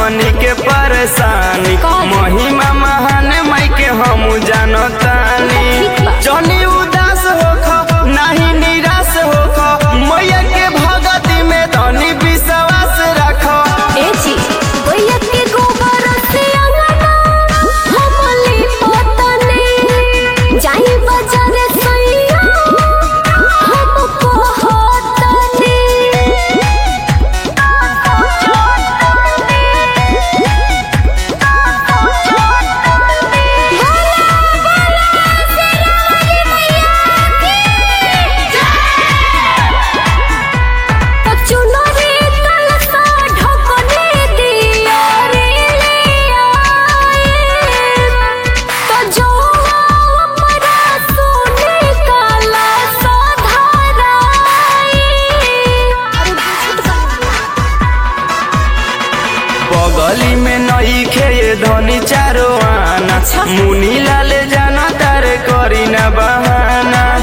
हमनी के परेशानी कौन? महिमा महान माई के हम जानतानी ठीक बा। जनी उदास होख नाही निराश होख मैया के भगती में धनी विश्वास रख ए जी भैया के गोबर से अंगना हमली पतने जाई बाजार सैया हमको होतने चुनरी कलसा ढकने दिया रे लिया तो जो अपना सोने काला बगली में नई खे धनी चारो आना अच्छा। मुनी लाल जाना तारे करी ना बहाना